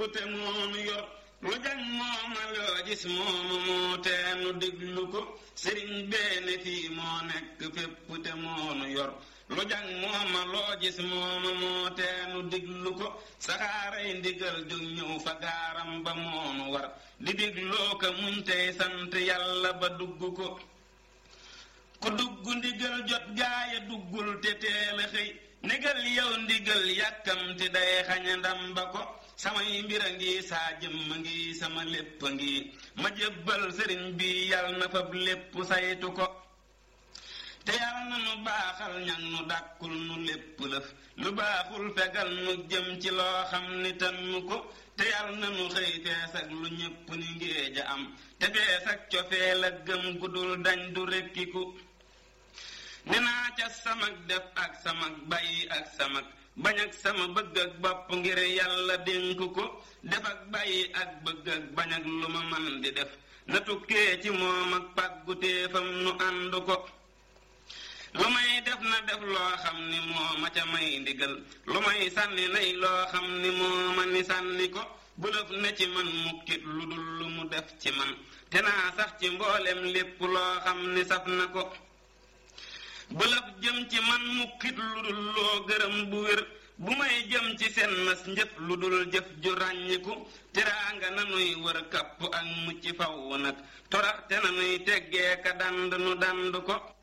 te moonu yor lu jàng mooma loo gis mooma moo teenu diglu ko sëriñ beene fii moo nekk fépp te moonu yor lu jàng mooma loo gis mooma moo teenu diglu ko saxaaray ndigal jóg ñëw fa gaaram ba moonu war di digloo ko muñ tey sant yàlla ba dugg ko ku dugg ndigal jot gaaya duggul te teel a xëy négal yow ndigal yàkkamti day xaña ndam ba ko samay mbir a ngi saa jëmm ngi sama lépp a ngi ma jébbal sëriñ bi yal na fab lépp saytu ko te yal na nu baaxal ñag nu dàkkul nu lépp lëf lu baaxul fegal nu jëm ci loo xam ni tannu ko te yal na nu xëy fees ak lu ñépp ni ngéej a am te fees ak cofeel ak gëm gudul dañ du rekkiku ne naa ca samak def ak samak bàyyi ak samak bañ ak sama bëgg ak bopp ngir yàlla dénk ko def ak bàyyi ak bëgg ak bañ ak lu ma man di def na tukkee ci moom ak pàggutéefam nu ànd ko lu may def na def loo xam ni moo ma ca may ndigal lu may sànni nay loo xam ni moo ma ni sànni ko bulëf ne ci man mukkit lu dul lu mu def ci man te naa sax ci mboolem lépp loo xam ni saf na ko bulëf jëm ci man mukkit lu dul loo gërëm bu wér bu may jëm ci seen nas njëf lu dul jëf ju ràññiku teraanga nanuy wër kapp ak mucc faw nag toraxte nanuy teggee ka dand nu dand ko